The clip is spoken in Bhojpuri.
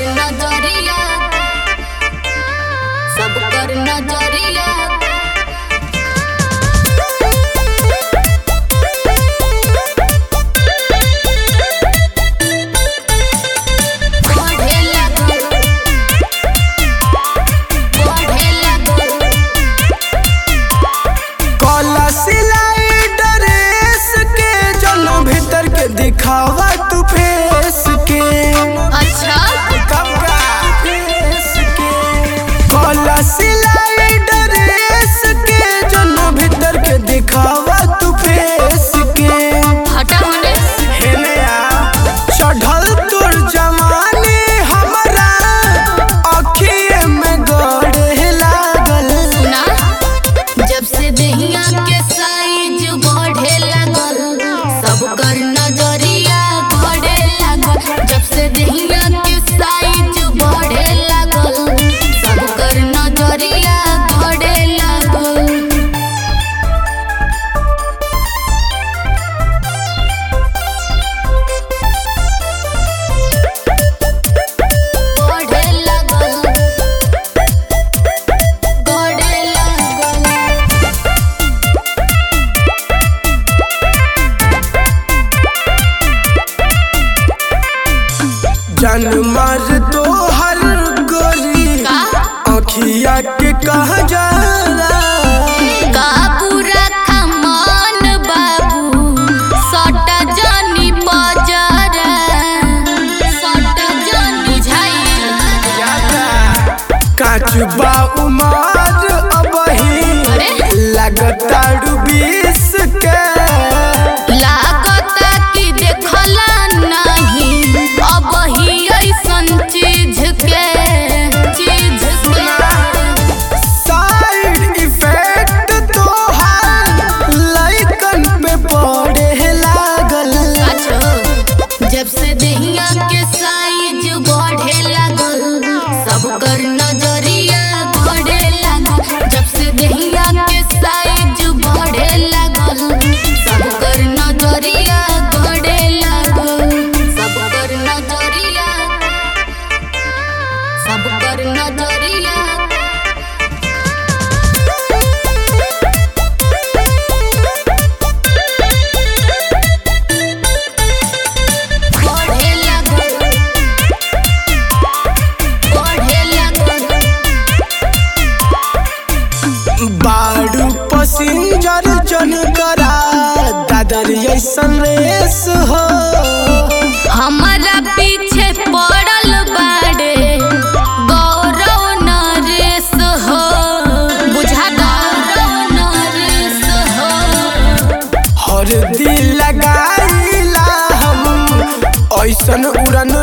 कर नजरिया सब कर नजरिया बढ़े लागल बढ़े लागल कला सिलाई ड्रेस के जनो भीतर के दिखावा तू फेस के अच्छा कपड़ा फेस के कला सिलाई ड्रेस के जनो भीतर के दिखावा तू फेस के हटा होने हेने आ चढ़ल तोर जवानी हमरा अखिए में गड़े लागल सुना जब से दहिया के साइज बढ़े लागल सब कर नजरिया बढ़े लागल जब से दहिया के साइज बढ़े लागल सब कर नजरिया बढ़े लागल बढ़े लागल बढ़े लागल जन मर तो हर गोरी का अखिया के कहा जाला का पूरा खमान बाबू सटा जानी बजारा सटा जानी झाई काच बा उमार अबही अरे? लगताड़ू बीस के लागता कि देखला नहीं अब ही ऐसन चीज के चीज के साइड इफेक्ट तो हर लइकन पे पड़े लागल अच्छा जब से दहिया के साइज बढ़े लागल सब कर नजरिया बढ़े लागल जब से दहिया के साइज बढ़े लागल सब कर नजरिया बढ़े लागल सब कर नजरिया सब कर नजरिया बढ़े लागल बढ़े लागल बाड़ू पसिंजर जन करा दादर ऐसन रेस हो हमारा पीछे पड़ल बाड़े गौरव नरेश हो बुझा गौरव नरेश हो हर दिल लगाईला हम ऐसन उड़न